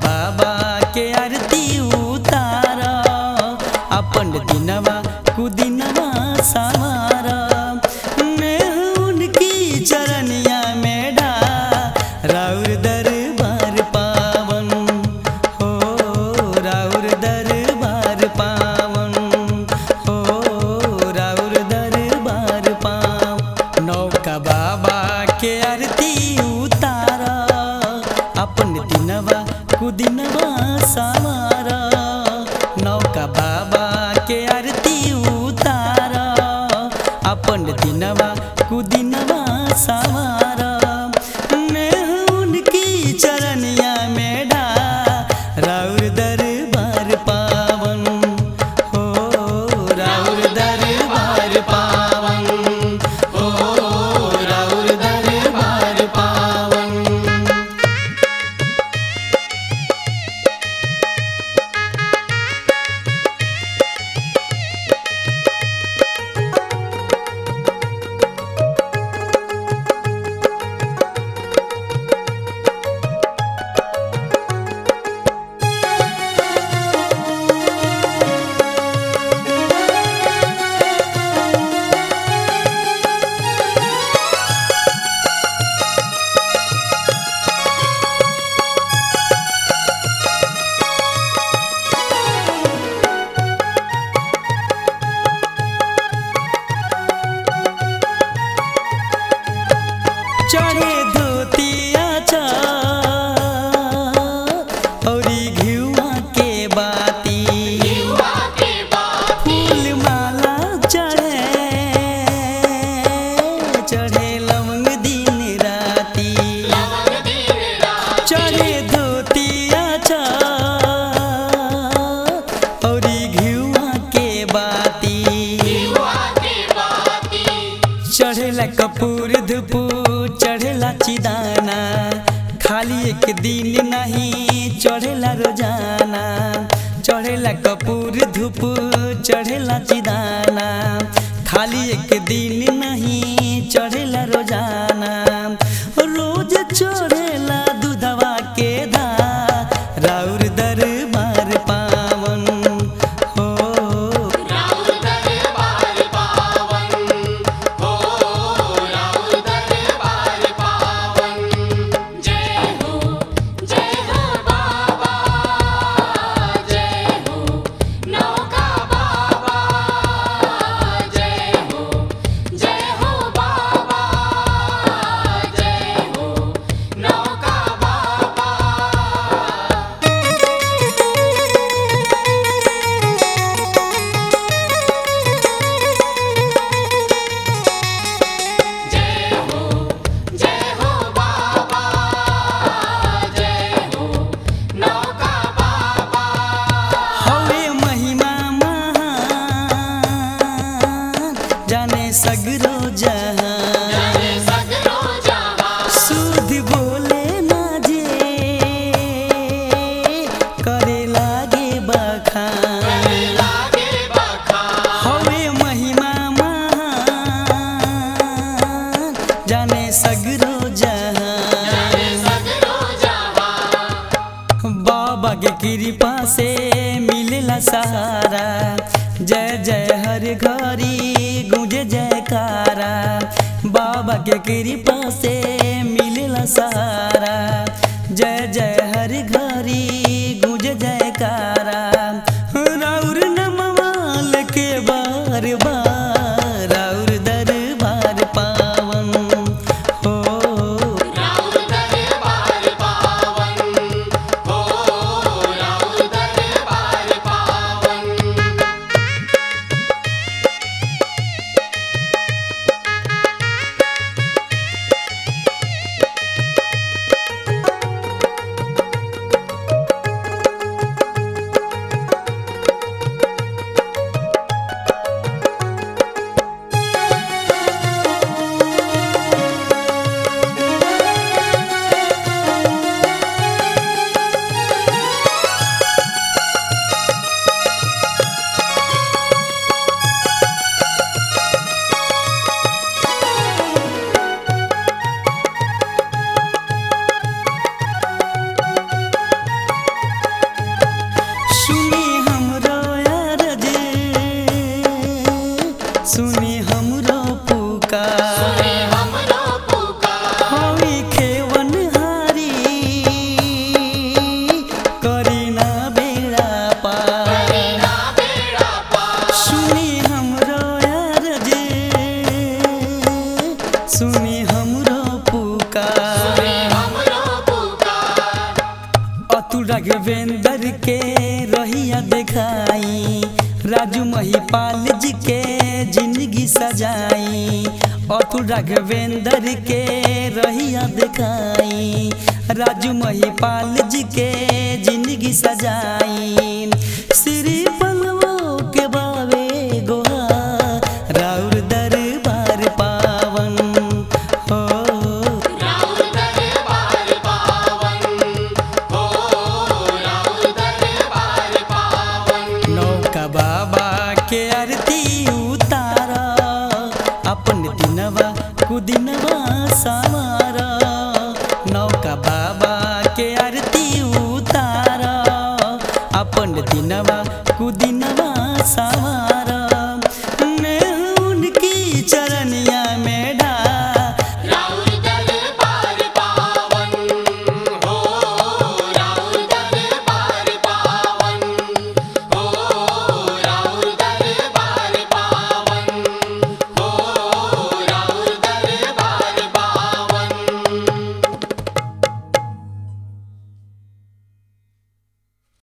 बाबा के आरती उतार अपन दिनवा कुदिनवा सवार नेह उनकी चरनिया में डा राउर दरबार पावन हो राउर दरबार पावन हो राउर दरबार पावन नौका बाबा के आरती उतार अपन दिनवा कुदिनवा सवार नौका बाबा के आरती उतार अपन दिनवा कुदिनवा सवार नेह उनकी चरनिया में डा राउर दरबार पावन हो राउर दरबार पावन हो राउर दरबार पावन चढ़े धोतिया औरी घिउआ के बाती फूल माला चढ़े चढ़े लवंग दिन राती चढ़े धोतिया औरी घिउआ के बाती चढ़ेला कपूर धुपू चढ़ेला चिदाना खाली एक दिन नहीं चढ़ेला रोजाना चढ़ेला कपूर धुपू चढ़ेला चिदाना खाली एक दिन नहीं चढ़ेला रोजाना रोज चढ़ेला दूधवा के धा राउर दरबार पावन हो हवे महिमा महान जाने सगरो जहान सुध बोले ना जे करे लागे बखान हवे महिमा महान जाने सगरो जहान बाबा के कृपा से मिलेला सहारा जय जय हर घड़ी गुंजे जयकारा बाबा के कृपा से मिलेला सहारा जय जय हर घड़ी गुंजे जयकारा राउर नमवाल के बार बार राउर दरबार पावन हो अतुल राघवेंद्र के रहिया देखाई राजू महिपाल जी के जिंदगी सजाई अतुल राघवेंद्र के रहिया देखाई राजू महिपाल जी के जिंदगी सजाई श्री पलवो के बावे गोहा राउर दरबार पावन हो राउर दरबार पावन हो राउर दरबार पावन नौका बाबा के आरती उतार अपन दिनवा कुदिनवा सवार नौका बाबा के आरती उतार अपन दिनवा कुदिनवा सवार